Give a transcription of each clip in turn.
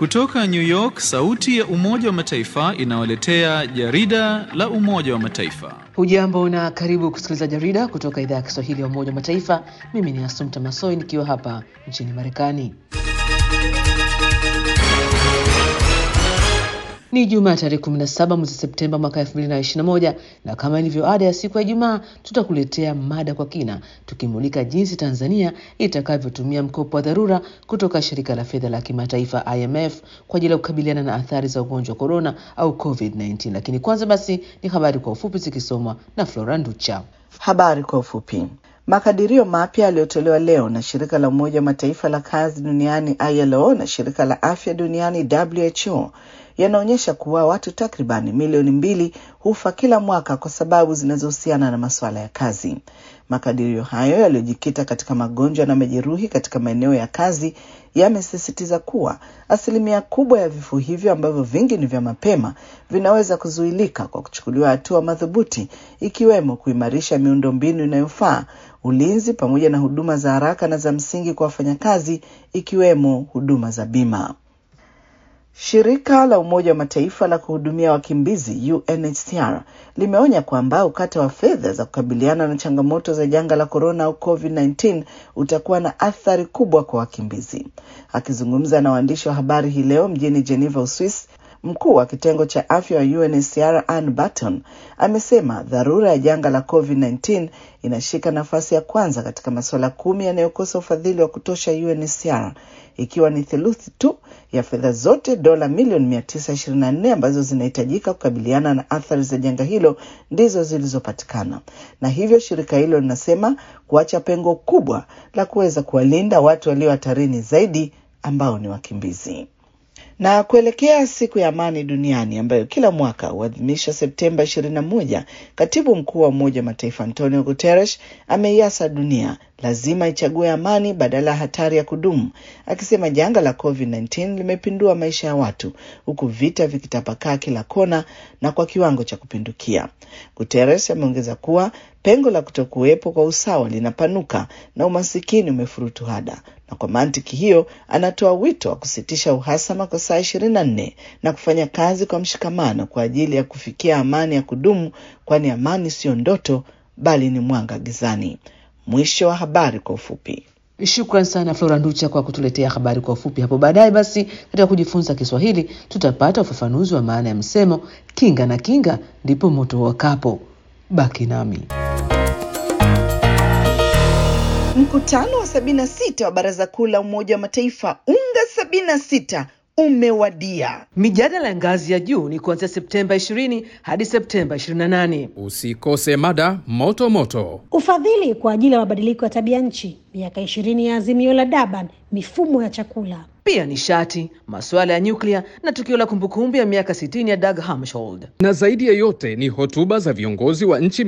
Kutoka New York, sauti ya Umoja wa Mataifa inawaletea jarida la Umoja wa Mataifa. Hujambo na karibu kusikiliza jarida kutoka idhaa ya Kiswahili ya Umoja wa Mataifa. Mimi ni Asumta Masoi nikiwa hapa nchini Marekani. Ni Jumaa tarehe 17 mwezi Septemba mwaka 2021 na kama ilivyo ada ya siku ya Ijumaa tutakuletea mada kwa kina tukimulika jinsi Tanzania itakavyotumia mkopo wa dharura kutoka shirika la fedha la kimataifa IMF kwa ajili ya kukabiliana na athari za ugonjwa wa korona au COVID-19. Lakini kwanza basi ni habari kwa ufupi zikisomwa na Flora Nducha. Habari kwa ufupi. Makadirio mapya yaliyotolewa leo na shirika la Umoja wa Mataifa la kazi duniani ILO na shirika la afya duniani WHO yanaonyesha kuwa watu takribani milioni mbili hufa kila mwaka kwa sababu zinazohusiana na masuala ya kazi. Makadirio hayo yaliyojikita katika magonjwa na majeruhi katika maeneo ya kazi yamesisitiza kuwa asilimia kubwa ya vifo hivyo ambavyo vingi ni vya mapema vinaweza kuzuilika kwa kuchukuliwa hatua madhubuti ikiwemo kuimarisha miundombinu inayofaa, ulinzi pamoja na huduma za haraka na za msingi kwa wafanyakazi ikiwemo huduma za bima. Shirika la Umoja wa Mataifa la kuhudumia wakimbizi UNHCR limeonya kwamba ukata wa fedha za kukabiliana na changamoto za janga la korona au COVID-19 utakuwa na athari kubwa kwa wakimbizi. Akizungumza na waandishi wa habari hii leo mjini Geneva, Uswis, mkuu wa kitengo cha afya wa UNHCR Ann Barton amesema dharura ya janga la COVID-19 inashika nafasi ya kwanza katika masuala kumi yanayokosa ufadhili wa kutosha UNHCR ikiwa ni theluthi tu ya fedha zote dola milioni 924 ambazo zinahitajika kukabiliana na athari za janga hilo ndizo zilizopatikana, na hivyo shirika hilo linasema kuacha pengo kubwa la kuweza kuwalinda watu walio hatarini zaidi ambao ni wakimbizi. Na kuelekea siku ya amani duniani ambayo kila mwaka huadhimisha Septemba 21, katibu mkuu wa Umoja wa Mataifa Antonio Guterres ameiasa dunia lazima ichague amani badala ya hatari ya kudumu, akisema janga la COVID-19 limepindua maisha ya watu huku vita vikitapakaa kila kona na kwa kiwango cha kupindukia. Guterres ameongeza kuwa pengo la kutokuwepo kwa usawa linapanuka na umasikini umefurutu hada, na kwa mantiki hiyo anatoa wito wa kusitisha uhasama kwa saa ishirini na nne na kufanya kazi kwa mshikamano kwa ajili ya kufikia amani ya kudumu, kwani amani siyo ndoto bali ni mwanga gizani. Mwisho wa habari kwa ufupi. Shukran sana Flora Nducha kwa kutuletea habari kwa ufupi. Hapo baadaye basi, katika kujifunza Kiswahili tutapata ufafanuzi wa maana ya msemo kinga na kinga ndipo moto wakapo. Baki nami. Mkutano wa 76 wa Baraza Kuu la Umoja wa Mataifa UNGA 76 umewadia. Mijadala ya ngazi ya juu ni kuanzia Septemba 20 hadi Septemba 28. Usikose mada moto moto. Ufadhili kwa ajili ya mabadiliko ya tabia nchi, miaka ishirini ya azimio la Durban, mifumo ya chakula, pia nishati, masuala ya nyuklia na tukio la kumbukumbu ya miaka 60 ya Dag Hammarskjöld. Na zaidi ya yote ni hotuba za viongozi wa nchi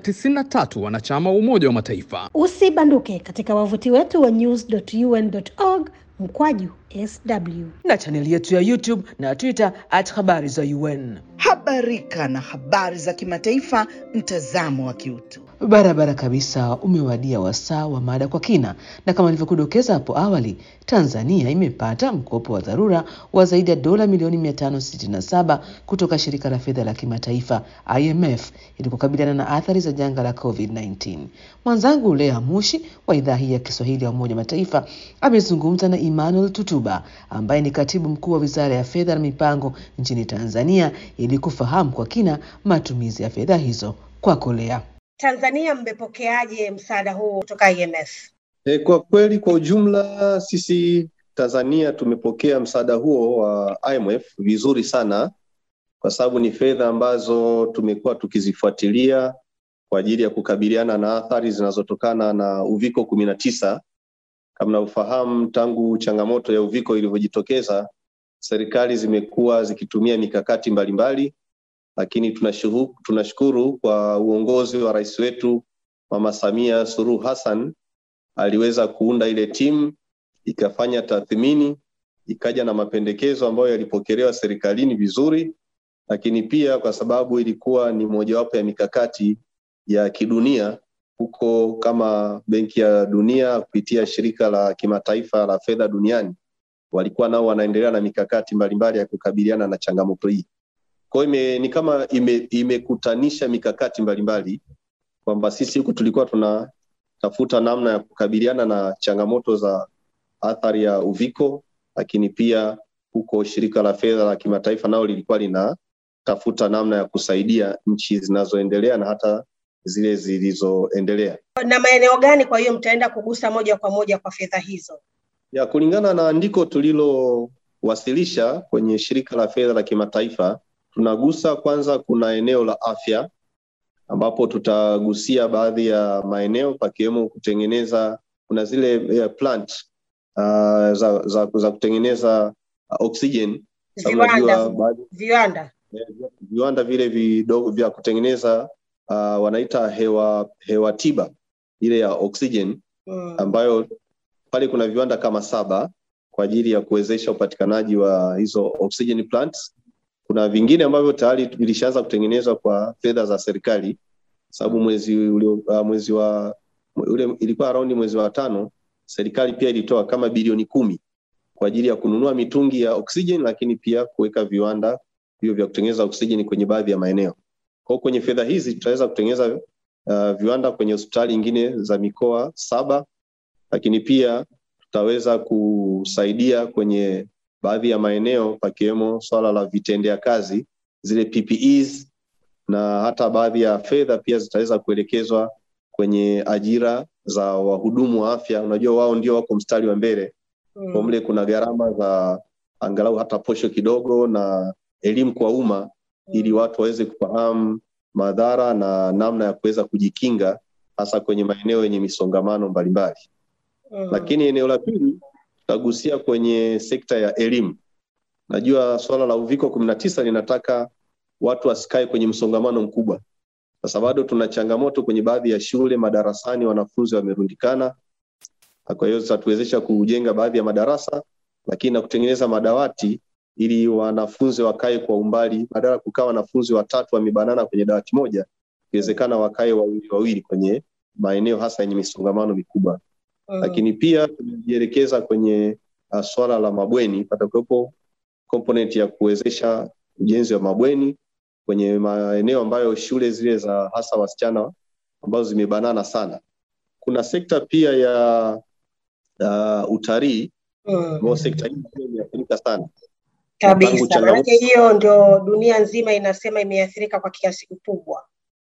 193 wanachama wa Umoja wa Mataifa. Usibanduke katika wavuti wetu wa news.un.org mkwaju sw na chaneli yetu ya YouTube na Twitter at habari za UN. Habarika na habari za kimataifa, mtazamo wa kiutu. Barabara kabisa, umewadia wasaa wa mada kwa kina, na kama nilivyokudokeza hapo awali, Tanzania imepata mkopo wa dharura wa zaidi ya dola milioni 567 kutoka shirika la fedha la kimataifa IMF ili kukabiliana na athari za janga la COVID-19. Mwenzangu Lea Mushi wa idhaa hii ya Kiswahili ya Umoja Mataifa amezungumza na Emmanuel Tutuba ambaye ni katibu mkuu wa Wizara ya Fedha na Mipango nchini Tanzania ili kufahamu kwa kina matumizi ya fedha hizo. Kwako Lea. Tanzania mmepokeaje msaada huu kutoka IMF? E, kwa kweli kwa ujumla sisi Tanzania tumepokea msaada huo wa IMF vizuri sana, kwa sababu ni fedha ambazo tumekuwa tukizifuatilia kwa ajili ya kukabiliana na athari zinazotokana na uviko kumi na tisa. Kama unavyofahamu, tangu changamoto ya uviko ilivyojitokeza, serikali zimekuwa zikitumia mikakati mbalimbali lakini tunashukuru, tunashukuru kwa uongozi wa rais wetu Mama Samia Suluhu Hassan aliweza kuunda ile timu ikafanya tathmini ikaja na mapendekezo ambayo yalipokelewa serikalini vizuri, lakini pia kwa sababu ilikuwa ni mojawapo ya mikakati ya kidunia huko kama Benki ya Dunia kupitia shirika la kimataifa la fedha duniani walikuwa nao wanaendelea na mikakati mbalimbali ya kukabiliana na changamoto hii. Kwa hiyo ime, ni kama ime- imekutanisha mikakati mbalimbali kwamba sisi huku tulikuwa tunatafuta namna ya kukabiliana na changamoto za athari ya uviko, lakini pia huko shirika la fedha la kimataifa nao lilikuwa linatafuta namna ya kusaidia nchi zinazoendelea na hata zile zilizoendelea. Na maeneo gani kwa hiyo mtaenda kugusa moja kwa moja kwa fedha hizo? Ya, kulingana na andiko tulilowasilisha kwenye shirika la fedha la kimataifa, tunagusa kwanza, kuna eneo la afya ambapo tutagusia baadhi ya maeneo pakiwemo kutengeneza, kuna zile eh, plant uh, za, za, za kutengeneza uh, oxygen. Sababu Viwanda, unajua baadhi- viwanda. eh, viwanda vile vidogo vya kutengeneza uh, wanaita hewa hewa tiba ile ya oxygen Mm. ambayo pale kuna viwanda kama saba kwa ajili ya kuwezesha upatikanaji wa hizo oxygen plants. Kuna vingine ambavyo tayari vilishaanza kutengenezwa kwa fedha za serikali, sababu mwezi ulio, uh, mwezi wa ule ilikuwa around mwezi wa tano, serikali pia ilitoa kama bilioni kumi kwa ajili ya kununua mitungi ya oxygen, lakini pia kuweka viwanda hivyo vya kutengeneza oxygen kwenye baadhi ya maeneo. Kwa hiyo kwenye fedha hizi tutaweza kutengeneza uh, viwanda kwenye hospitali nyingine za mikoa saba lakini pia tutaweza kusaidia kwenye baadhi ya maeneo pakiwemo swala la vitendea kazi zile PPEs na hata baadhi ya fedha pia zitaweza kuelekezwa kwenye ajira za wahudumu wa afya. Unajua wao ndio wako mstari wa mbele kwa Mm. mle kuna gharama za angalau hata posho kidogo na elimu kwa umma ili watu waweze kufahamu madhara na namna ya kuweza kujikinga hasa kwenye maeneo yenye misongamano mbalimbali. Mm. Lakini eneo la pili tutagusia kwenye sekta ya elimu. Najua swala la uviko kumi na tisa linataka watu wasikae kwenye msongamano mkubwa. Sasa bado tuna changamoto kwenye baadhi ya shule, madarasani wanafunzi wamerundikana, na kwa hiyo zitatuwezesha kujenga baadhi ya madarasa, lakini na kutengeneza madawati ili wanafunzi wakae kwa umbali, badala ya kukaa wanafunzi watatu wamebanana kwenye dawati moja, ikiwezekana wakae wawili wawili kwenye maeneo hasa yenye misongamano mikubwa Mm. lakini pia tumejielekeza kwenye uh, swala la mabweni. Patakuwepo component ya kuwezesha ujenzi wa mabweni kwenye maeneo ambayo shule zile za hasa wasichana ambazo zimebanana sana. Kuna sekta pia ya uh, utalii Mm. ambayo sekta hii pia imeathirika sana. Kabisa, Tangu changamoto- maanake hiyo ndio dunia nzima inasema imeathirika kwa kiasi kikubwa.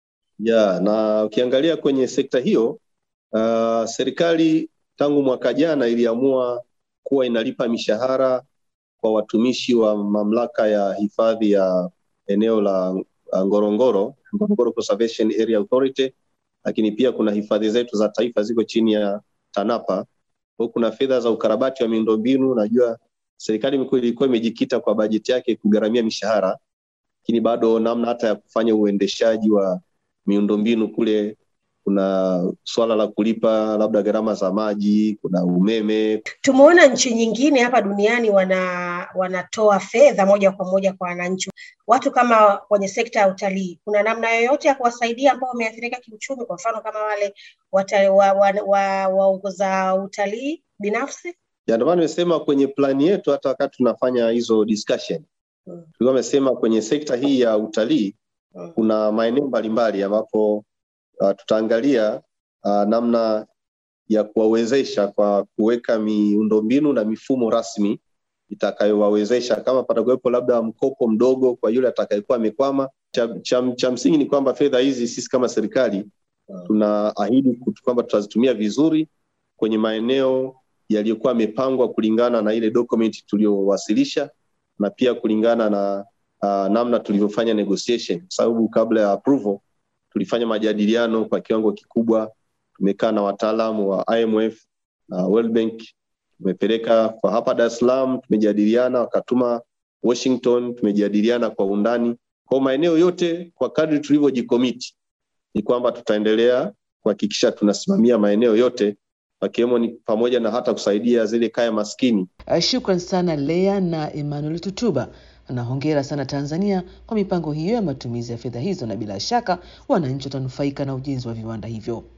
ya na ukiangalia kwenye sekta hiyo uh, serikali tangu mwaka jana iliamua kuwa inalipa mishahara kwa watumishi wa mamlaka ya hifadhi ya eneo la uh, Ngorongoro, Ngorongoro Conservation Area Authority, lakini pia kuna hifadhi zetu za taifa ziko chini ya TANAPA. Kwa hiyo kuna fedha za ukarabati wa miundombinu. Najua serikali imekuwa- ilikuwa imejikita kwa bajeti yake kugharamia mishahara, lakini bado namna hata ya kufanya uendeshaji wa miundombinu kule kuna swala la kulipa labda gharama za maji, kuna umeme. Tumeona nchi nyingine hapa duniani wana wanatoa fedha moja kwa moja kwa wananchi. Watu kama kwenye sekta ya utalii, kuna namna yoyote ya kuwasaidia ambao wameathirika kiuchumi, kwa mfano kama wale wata- wa- wa- wa- waongoza utalii binafsi? Ya, Ndio maana nimesema kwenye plani yetu, hata wakati tunafanya hizo discussion Mm. tulikuwa tumesema kwenye sekta hii ya utalii Mm. kuna maeneo mbalimbali ambapo uh, tutaangalia uh, namna ya kuwawezesha kwa kuweka miundombinu na mifumo rasmi itakayowawezesha kama patakuwepo labda mkopo mdogo kwa yule atakayekuwa amekwama. Cha, cha, cha msingi ni kwamba fedha hizi sisi kama serikali Mm. tunaahidi kutu- kwamba tutazitumia vizuri kwenye maeneo yaliyokuwa yamepangwa kulingana na ile document tuliyowasilisha na pia kulingana na uh, namna tulivyofanya negotiation, kwa sababu kabla ya approval tulifanya majadiliano kwa kiwango kikubwa. Tumekaa na wataalamu wa IMF na World Bank, tumepeleka kwa hapa Dar es Salaam, tumejadiliana, wakatuma Washington, tumejadiliana kwa undani kwa maeneo yote. Kwa kadri tulivyojikomiti, ni kwamba tutaendelea kuhakikisha tunasimamia maeneo yote, wakiwemo ni pamoja na hata kusaidia zile kaya maskini Uh, Shukran sana Lea na Emmanuel Tutuba na hongera sana Tanzania kwa mipango hiyo ya matumizi ya fedha hizo, na bila shaka wananchi watanufaika na ujenzi wa viwanda hivyo.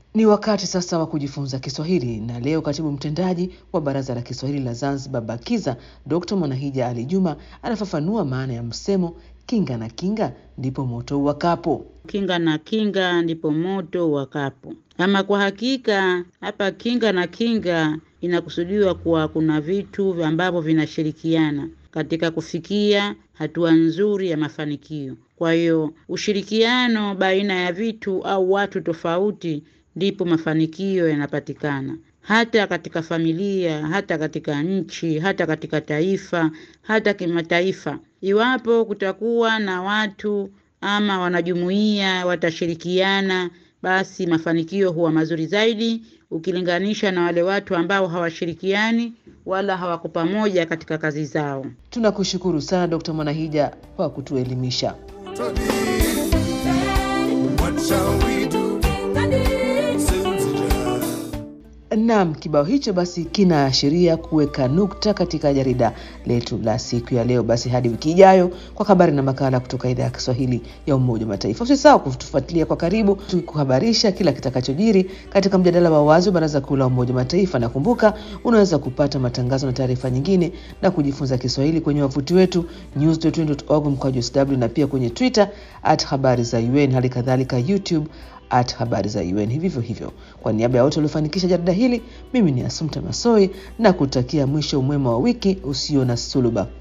Ni wakati sasa wa kujifunza Kiswahili na leo katibu mtendaji wa Baraza la Kiswahili la Zanzibar BAKIZA Dr. Mwanahija Ali Juma anafafanua maana ya msemo kinga na kinga ndipo moto uwakapo. Kinga na kinga ndipo moto uwakapo. Ama kwa hakika hapa kinga na kinga inakusudiwa kuwa kuna vitu ambavyo vinashirikiana katika kufikia hatua nzuri ya mafanikio. Kwa hiyo ushirikiano baina ya vitu au watu tofauti ndipo mafanikio yanapatikana, hata katika familia, hata katika nchi, hata katika taifa, hata kimataifa. Iwapo kutakuwa na watu ama wanajumuiya watashirikiana, basi mafanikio huwa mazuri zaidi ukilinganisha na wale watu ambao hawashirikiani wala hawako pamoja katika kazi zao. Tunakushukuru sana Dr. Mwanahija kwa kutuelimisha. Naam, kibao hicho basi kinaashiria kuweka nukta katika jarida letu la siku ya leo. Basi hadi wiki ijayo kwa habari na makala kutoka idhaa ya Kiswahili ya Umoja wa Mataifa. Usisahau kutufuatilia kwa karibu, tukikuhabarisha kila kitakachojiri katika mjadala wa wazi wa Baraza Kuu la Umoja wa Mataifa. Na kumbuka, unaweza kupata matangazo na taarifa nyingine na kujifunza Kiswahili kwenye wavuti wetu news.un.org mkwaju sw na pia kwenye Twitter at habari za UN, hali kadhalika YouTube at habari za UN hivyo hivyo. Kwa niaba ya wote waliofanikisha jarida hili, mimi ni Asumta Masoi na kutakia mwisho mwema wa wiki usio na suluba.